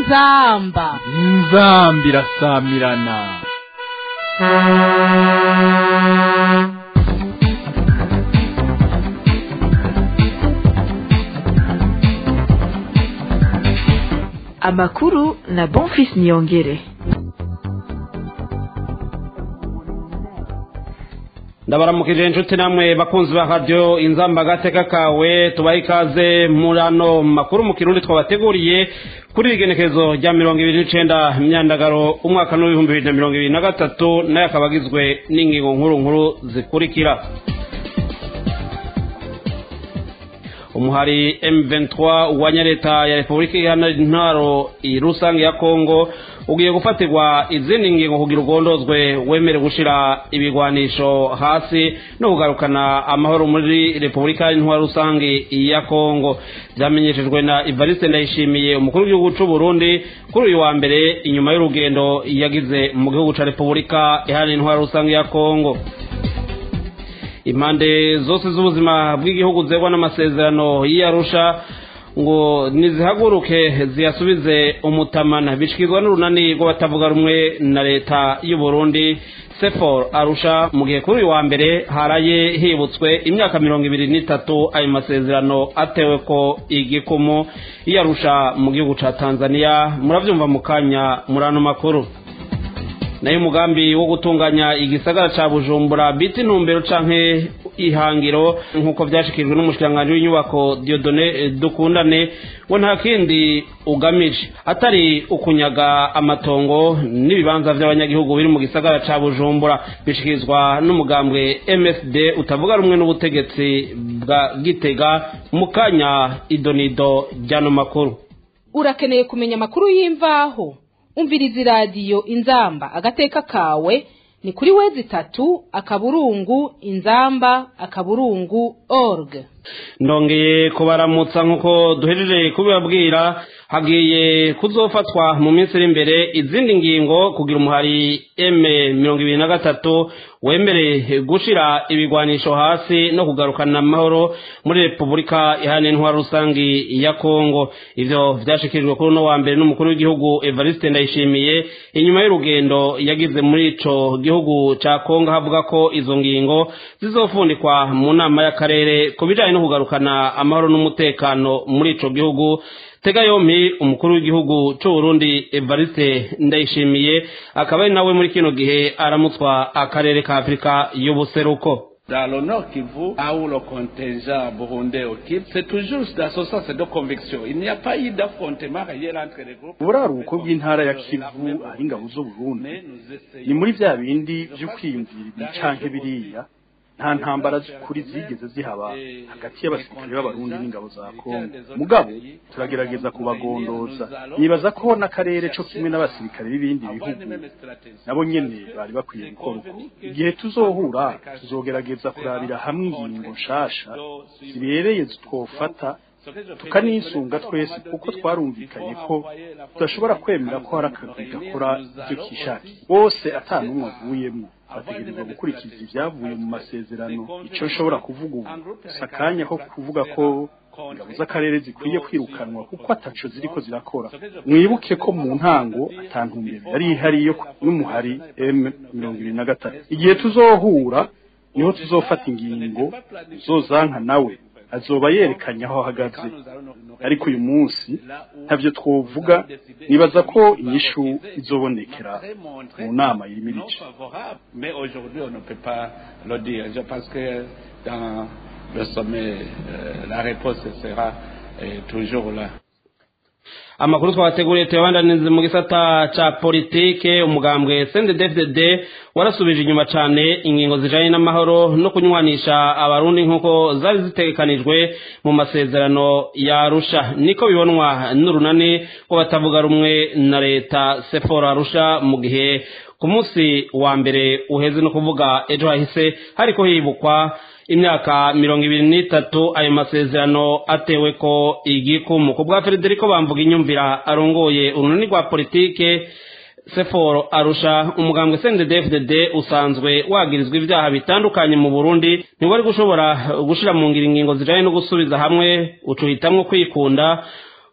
inzamba inzamba irasamirana amakuru na bonfis niyongere ndabaramukije inshuti namwe bakunzi ba radiyo inzamba agateka kawe tubahe ikaze muri ano makuru mu kirundi twabateguriye kuri igenekerezo rya mirongo ibiri n'icenda myandagaro umwaka n'ibihumbi bibiri na mirongo ibiri na gatatu nayo akaba agizwe n'ingingo nkuru nkuru zikurikira umuhari M23 wa leta ya Repubulika Iharanira Intwaro rusange ya Kongo ugiye gufatirwa izindi ngingo kugira ugondozwe wemere gushira ibigwanisho hasi no kugarukana amahoro muri Repubulika Intwaro rusange ya Kongo byamenyeshejwe na Evariste Ndayishimiye umukuru w'igihugu cy'u Burundi kuri uyu wa mbere inyuma y'urugendo yagize mu gihugu cya Repubulika Iharanira Intwaro rusange ya Kongo impande zose z'ubuzima bw'igihugu zegwa n'amasezerano y'iyarusha ngo nizihaguruke ziyasubize umutamana bishyikirizwa n'urunani rw'abatavuga rumwe na leta y'u Burundi sefor arusha mu gihe kuri uyu wa mbere haraye hibutswe imyaka mirongo ibiri n'itatu ayo masezerano atewe ko igikumu y'iyarusha mu gihugu cya tanzania murabyumva mu kanya muri ano makuru nayo umugambi wo gutunganya igisagara ca bujumbura bita intumbero canke ihangiro nk'uko vyashikirijwe n'umushikiranganji w'inyubako diodone dukundane ngo nta kindi ugamije atari ukunyaga amatongo n'ibibanza vy'abanyagihugu biri mu gisagara ca bujumbura bishikirizwa n'umugambwe msd utavuga rumwe n'ubutegetsi bwa gitega mu kanya idonido ry'ano makuru urakeneye kumenya amakuru y'imvaho umviriza iradiyo inzamba agateka kawe ni kuri wezi itatu akaburungu inzamba akaburungu org ndongeye kubaramutsa nk'uko duhejeje kubibabwira hagiye kuzofatwa mu minsi iri imbere izindi ngingo kugira umuhari m mirongo ibiri na gatatu wemere gushira ibigwanisho hasi no kugarukana amahoro muri repubulika iharanira intwaro rusange ya kongo ivyo vyashikirijwe kuri uno wa mbere n'umukuru w'igihugu evariste ndayishimiye inyuma y'urugendo yagize muri ico gihugu ca kongo havuga ko izo ngingo zizofundikwa mu nama y'akarere ku bijanye no kugarukana amahoro n'umutekano muri ico gihugu tega yompi umukuru w'igihugu cy'u Burundi Evariste Ndayishimiye akaba ari nawe muri kino gihe aramutswa akarere ka Afurika y'ubuseruko Dans le Nord Kivu, là où le contingent burundais occupe, c'est toujours dans ce sens de conviction. Il n'y a pas eu d'affrontement réel entre les groupes. uburaruko bw'intara ya kivu aho ingabo z'uburundi ni muri bya bindi byo kwiyumvira ibi canke biriya nta ntambara z'ukuri zigeze zihaba hagati y'abasirikare b'abarundi n'ingabo za kongo mugabo turagerageza kubagondoza nibaza ko n'akarere co kimwe n'abasirikare b'ibindi bihugu nabo nyene bari bakwiye gukora uko igihe tuzohura tuzogerageza kurabira hamwe ingingo nshasha zibereye twofata tukanisunga twese kuko twarumvikanye ko tudashobora kwemera ko hari akagwi gakora ivyo kishakiye bose ata n'umwe avuyemwo bategerezwa gukurikiza ibyavuye mu masezerano icyo nshobora kuvuga ubu si akanya ko kuvuga ko ingabo z'akarere zikwiye kwirukanwa kuko ataco ziriko zirakora mwibuke ko mu ntango atantumbero yari ihari yo n'umuhari m mirongo ibiri na gatatu igihe tuzohura niho tuzofata ingingo zozanka nawe azoba yerekanye aho ahagaze ariko uyu munsi ntavyo twovuga nibaza ko inyishu izobonekera mu nama yimirije Mais aujourd'hui, on ne peut pas le dire. Je pense que dans le sommet, euh, la réponse sera euh, toujours là. amakuru twabateguriye tuyabandanize mu gisata ca politike umugambwe CNDD-FDD warasubije inyuma cane ingingo zijanye n'amahoro no kunywanisha abarundi nk'uko zari zitegekanijwe mu masezerano ya Arusha niko bibonwa n'urunani ko batavuga rumwe na leta Sephora Arusha mu gihe ku munsi wa mbere uheze no kuvuga ejo hahise hariko hibukwa imyaka mirongo ibiri n'itatu ayo masezerano atewe ko igikumu ku bwa frederico bamvuga inyumvira arongoye urunani rwa politike seforo arusha umugambwe cndd usanzwe wagirizwa ibyaha bitandukanye mu burundi ntiwari gushobora gushira mu ngiro ingingo zijanye no gusubiza hamwe ucuhitamwo kwikunda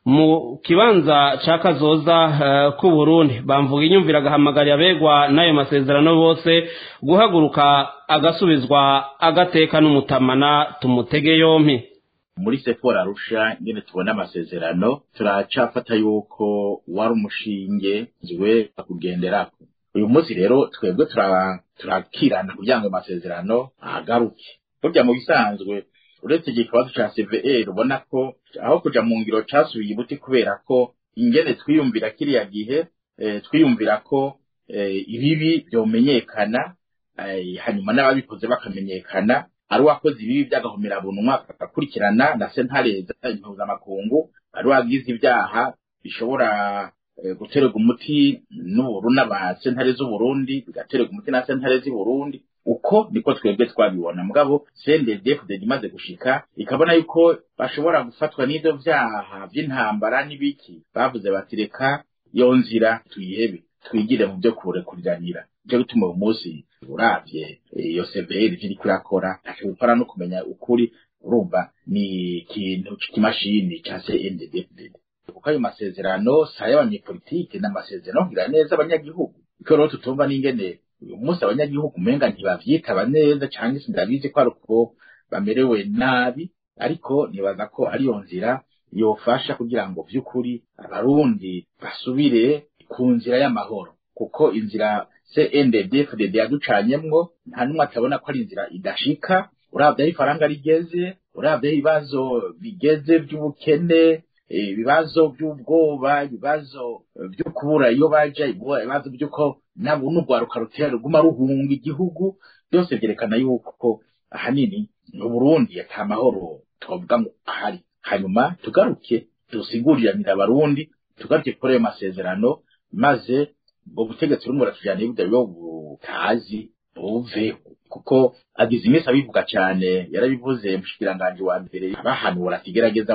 mu kibanza ca kazoza uh, ku Burundi bamvuga inyumvira agahamagarira abegwa n'ayo masezerano bose guhaguruka agasubizwa agateka n'umutamana tumutege yompi muri sefora arusha nyene tubona amasezerano turacafata yuko wari umushinge ziwe kugenderako uyu munsi rero twebwe turakirana kugira ngo amasezerano ahagaruke burya mu bisanzwe uretse igihe ikibazo ca CVR ubona ko aho kuja mu ngiro casubiye ibuti kubera ko ingene twiyumvira kiriya gihe eh, twiyumvira ko eh, ibibi vyomenyekana eh, hanyuma n'ababikoze bakamenyekana ari uwakoze ibibi by'agahomera bunwa agakurikirana na sentare impuzamakungu ari uwagize ibyaha bishobora guterwa umuti n'uburu n'abasentare z'uburundi bigaterwa umuti na sentare z'i burundi uko niko twebwe twabibona mugabo CNDD-FDD imaze gushika ikabona yuko bashobora gufatwa n'ivyo vyaha vy'intambara n'ibiki bavuze bati reka iyo nzira tuyihebe twigire mu byo kurekuriranira nicyo gituma uyu munsi uravye iyo CVR ivyo iriko irakora ntacyo gukora no kumenya ukuri urumva ni ikintu c'ikimashini ca CNDD-FDD kuko ayo masezerano si ay'abanyepolitike ni amasezerano ngira neza abanyagihugu iko rero tutumva n'ingene uyu munsi abanyagihugu umenga ntibavyitaba neza canke sindabizi ko ari uko bamerewe nabi ariko nibaza ko ariyo nzira yofasha kugira ngo vy'ukuri abarundi basubire ku nzira y'amahoro kuko inzira CNDD-FDD yaducanyemwo nta n'umwe atabona ko ari inzira idashika uravye aho ifaranga rigeze uravye aho ibibazo bigeze vy'ubukene ibibazo by'ubwoba ibibazo byo kubura iyo baja ibibazo by'uko nabo n'urwaruka rutera ruguma ruhunga igihugu byose byerekana yuko ahanini mu Burundi ata mahoro twavuga ngo ahari hanyuma tugaruke dusiguriranira abarundi tugaruke kuri ayo masezerano maze ubwo butegetsi burimo buratujyana ibyo butazi buveho kuko agize iminsi abivuga cyane yarabivuze mushikiranganji wa mbere bahanura ati gerageza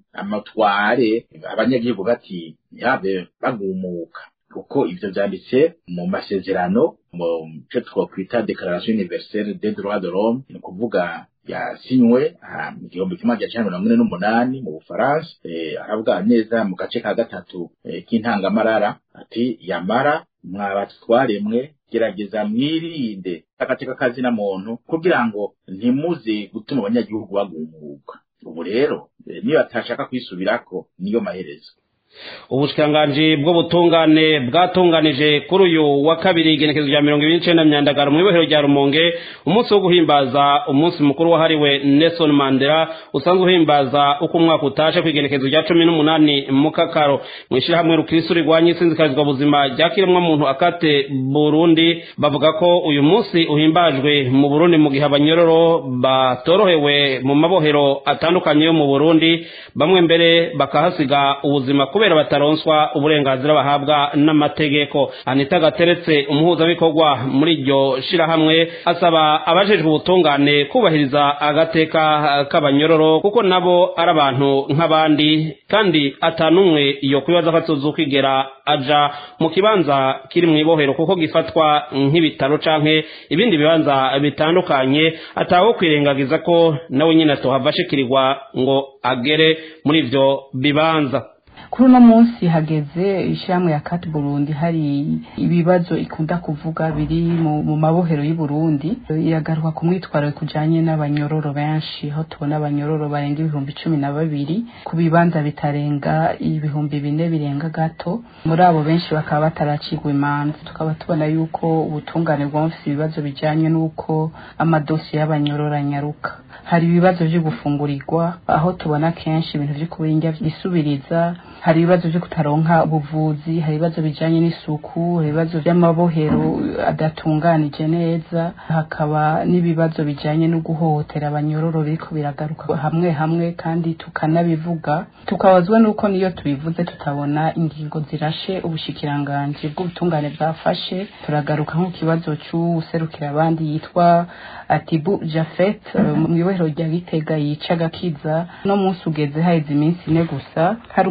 amatware abanyagihugu bati ntihabe bagumuka kuko ivyo vyanditse mu masezerano mu cyo twakwita declaration universelle des droits de l'homme ni ukuvuga yasinywe mu gihumbi kimwe magana cyenda mirongo ine n'umunani mu bufaransa aravuga neza mu gace ka gatatu k'intangamarara ati yamara mwabatwaremwe gerageza mwirinde agateka kazina muntu kugira ngo ntimuze gutuma abanyagihugu bagumuka ubu rero niyo atashaka kwisubirako niyo maherezo ubushikiranganji bw'ubutungane bwatunganije kuri uyu wa kabiri igenekezo rya mirongo ibiri n'icenda myandagaro mu ibohero rya rumonge umunsi wo guhimbaza umunsi mukuru wahariwe nelson mandela usanzwe uhimbaza uko umwaka utashe ku igenekezo rya cumi n'umunani mu kakaro mu ishyirahamwe rukristo rigwanya isinzikarizwa buzima rya kiremwamuntu akate burundi bavuga ko uyu munsi uhimbajwe mu burundi mu gihe abanyororo batorohewe mu mabohero atandukanye yo mu burundi bamwe mbere bakahasiga ubuzima kubera bataronswa uburenganzira bahabwa n'amategeko anita gateretse umuhuzabikorwa muri iryo shirahamwe asaba abajejwe ubutungane kubahiriza agateka k'abanyororo kuko nabo ari abantu nk'abandi kandi atanumwe iyo kwibaza ko atuzukigera aja mu kibanza kiri mu ibohero kuko gifatwa nk'ibitaro canke ibindi bibanza bitandukanye ataho kwirengagiza ko nawe nyine atohava ashikirirwa ngo agere muri ivyo bibanza kuri uno munsi hageze ishyirahamwe ya kati burundi hari ibibazo ikunda kuvuga biri mu mabohero y'u Burundi iragaruka ku mwitwaro kujanye n'abanyororo benshi aho tubona abanyororo barenga ibihumbi cumi na babiri ku bibanza bitarenga ibihumbi bine birenga gato muri abo benshi bakaba bataracigwa imanza tukaba tubona yuko ubutungane bwonfise ibibazo bijanye n'uko amadosiye y'abanyororo anyaruka hari ibibazo vyo gufungurirwa aho tubona kenshi ibintu vyo kubinga bisubiriza hari ibibazo vyo kutaronka ubuvuzi hari ibibazo bijanye n'isuku hari ibibazo vy'amabohero adatunganije neza hakaba n'ibibazo bijanye no guhohotera abanyororo biriko biragaruka hamwe hamwe kandi tukanabivuga tukabazwa nuko niyo tubivuze tutabona ingingo zirashe ubushikiranganji bw'ubutungane bwafashe turagaruka nko kibazo c'uwuserukira abandi yitwa Atibu Jafet mu ibohero rya Gitega yica gakiza no munsi ugeze haheze iminsi ine gusa hari umunyoro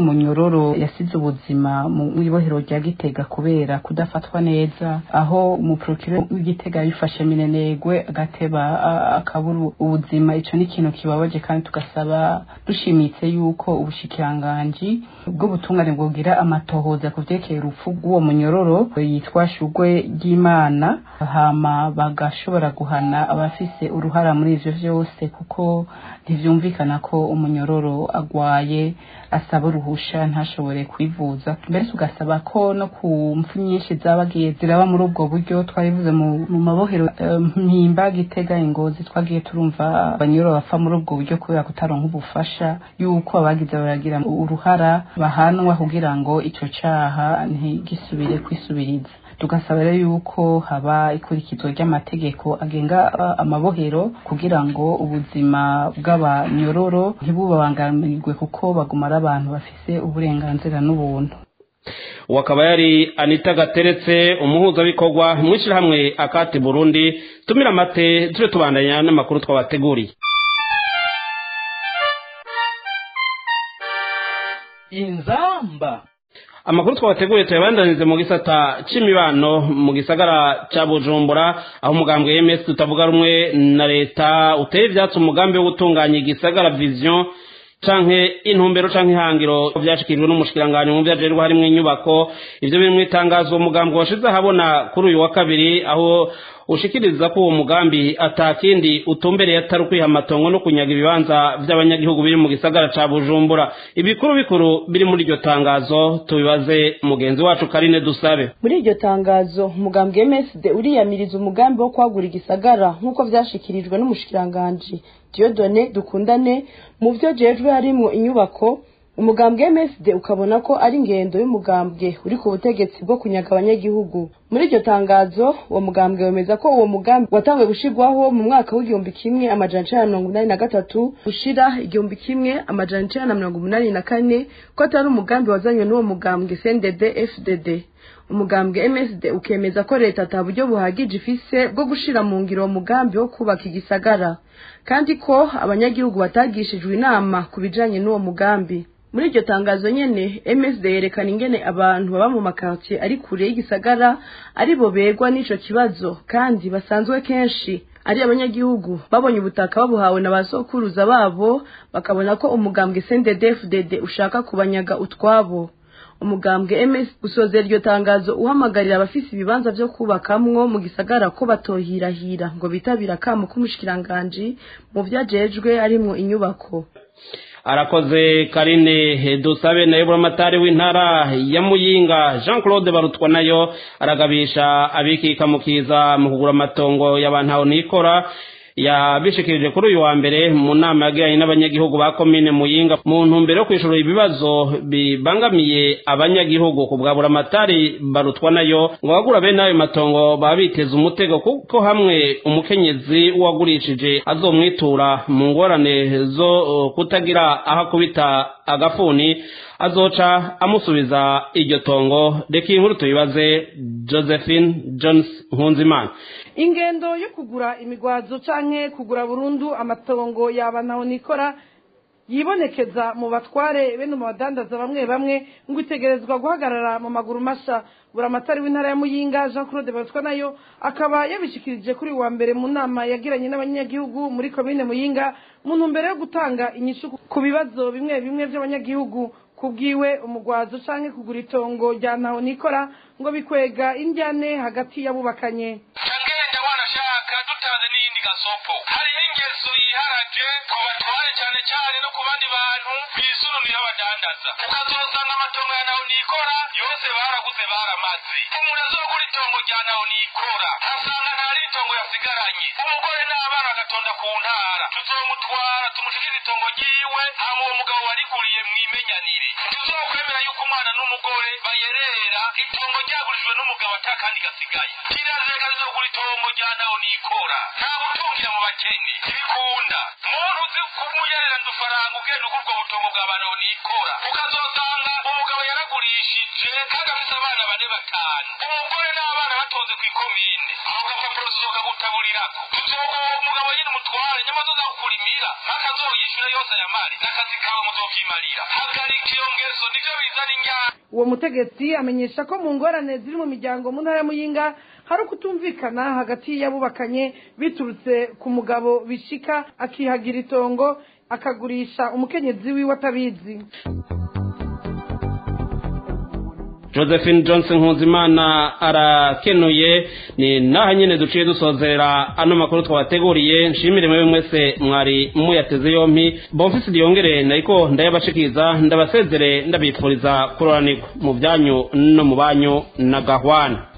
umunyororo yasize ubuzima mu ibohero rya gitega kubera kudafatwa neza aho umuprokire w'igitega yifashe minenegwe agateba akabura ubuzima ico ni ikintu kibabaje kandi tugasaba dushimitse yuko ubushikiranganji bw'ubutungane bwogira amatohoza ku vyerekeye urupfu rw'uwo munyororo yitwa shugwe ry'imana hama bagashobora guhana abafise uruhara muri ivyo vyose kuko ntivyumvikana ko umunyororo agwaye asaba uruhusha ntashobore kwivuza mbere tugasaba ko no ku mpfu nyinshi zabagiye ziraba muri ubwo buryo twarivuze mu mabohero mpimba gitega ingozi twagiye turumva abanyororo bapfa muri ubwo buryo kubera kutaronka ubufasha yuko abagize baragira uruhara bahanwa kugira ngo ico caha ntigisubire kwisubiriza tugasaba rero yuko haba ikurikizwa ry'amategeko agenga amabohero kugira ngo ubuzima bw'abanyororo ntibubabangamirwe kuko baguma ari abantu bafise uburenganzira n'ubuntu uwo akaba yari anita gateretse umuhuzabikorwa mu ishyirahamwe akati burundi tumira amate tube tubandanya n'amakuru twabateguriye inzamba amakuru twabateguye tuyabandanize mu gisata c'imibano mu gisagara ca bujumbura aho umugambwe ms tutavuga rumwe na leta uteye ivyatsi umugambi wo gutunganya igisagara vision canke intumbero canke ihangiro vyashikirijwe n'umushikiranganji mu vyajerwa harimwo inyubako ivyo biri mw'itangazo umugambi washize ahabona kuri uyu wa kabiri aho ushikiriza ko uwo mugambi atakindi utumbereye atari ukwiha amatongo no kunyaga ibibanza vy'abanyagihugu biri mu gisagara ca bujumbura ibikuru bikuru biri muri iryo tangazo tubibaze mugenzi wacu karine dusabe muri iryo tangazo umugambi msd uriyamiriza umugambi wo kwagura igisagara nk'uko vyashikirijwe n'umushikiranganji diodone dukundane mu vyo jejwe harimwo inyubako umugambwe MSD ukabona ko ari ingendo y'umugambwe uri ku butegetsi bwo kunyaga abanyagihugu muri iryo tangazo uwo mugambwe wemeza ko uwo mugambi watangiye gushirwaho mu mwaka w'igihumbi kimwe amajana icenda na mirongo inani na gatatu gushira igihumbi kimwe amajana icenda na mirongo umunani na kane ko atari umugambi wazanywe n'uwo mugambwe CNDD FDD umugambwe MSD ukemeza ko leta ata buryo buhagije ifise bwo gushira mu ngiro uwo mugambi wo kubaka igisagara kandi ko abanyagihugu batagishijwe inama ku bijanye n'uwo mugambi muri iryo tangazo nyene MSD yerekana ingene abantu baba mu makartier ari kure y'igisagara ari bo begwa n'ico kibazo kandi basanzwe kenshi ari abanyagihugu babonye ubutaka babuhawe na basokuruza babo bakabona ko umugambwe CNDD-FDD ushaka kubanyaga utwabo umugambwe MS usozera iryo tangazo uhamagarira abafise ibibanza vyo kubakamwo mu gisagara ko batohirahira ngo bitabira kamo k'umushikiranganji mu vyajejwe arimwo inyubako arakoze karine dusabe nayo buramatari w'intara ya muyinga jean claude barutwa nayo aragabisha abikika mukiza mu kugura amatongo y'abantu nikora yabishikirije kuri uyu wa mbere mu nama yagiranye n'abanyagihugu ba komine muyinga mu ntumbero yo kwishura ibibazo bibangamiye abanyagihugu ku bwa buramatari barutwa nayo ngo abagura bene ayo matongo baba biteza umutego kuko hamwe umukenyezi wagurishije azomwitura mu ngorane zo kutagira aho akubita agafuni azoca amusubiza iryo tongo reka iyi nkuru tuyibaze josephine jones nkunzimana ingendo yo kugura imigwazo canke kugura burundu amatongo yaba ntaho nikora yibonekeza mu batware bene mu badandaza bamwe bamwe ngo itegerezwa guhagarara mu maguru masha buramatari w'intara ya muyinga jean claude batwa nayo akaba yabishikirije kuri wa mbere mu nama yagiranye n'abanyagihugu muri komine muyinga mu ntumbero yo gutanga inyishu ku bibazo bimwe bimwe by'abanyagihugu kubwiwe umugwazo canke kugura itongo rya ntaho nikora ngo bikwega indyane hagati y'abubakanye ngenda wanashaka dutaze n'iyindi gasopo hariho ingeso yiharaje ku batware cyane cyane no ku bandi bantu bisurunira abadandaza ukazosanga amatongo ya naho nikora yose baraguze baramaze umuntu azogura itongo rya naho nikora asanga nta ritongo yasigaranye umugore n'abana bagatonda ku ntara tuzomutwara tumushikire itongo ryiwe hama uwo mugabo wariguriye mwimenyanire tuzokwemera yuko umwana n'umugore bayerera itongo ryagurijwe n'umugabo atakandi gasigaye kirazeka tuzogura itongo rya naho nikora nta gutungira mu bakene ntibikunda muntu uzi kumuyerera ndufaranga ugenda ugurwa butongo bwa banaho nikora ukazosanga umugabo yaragurishije kandi afise abana bane batanu umugore n'abana batonze ku ikomine ako gapapuro tuzoka gutaburirako tuzoga uwo mugabo nyine umutware nyamaze uza kukurimira mpaka azoyishyura yose aya mari n'akazi kawe muzovyimarira hagarika iyo ngeso nivyo bizana injyana uwo mutegetsi amenyesha ko mu ngorane ziri mu miryango mu ntara ya muyinga hari ukutumvikana hagati y'abubakanye biturutse ku mugabo bishika akihagira itongo akagurisha umukenyezi wiwe atabizi josephine johnson nkuzimana arakenuye ni naha nyine duciye dusozerera ano makuru twabateguriye nshimire mwe mwese mwari muyateze yompi bomfisi diyongere nariko ndayabashikiza ndabasezere ndabifuriza kuroranirwa mu byanyu no mu banyu na gahwana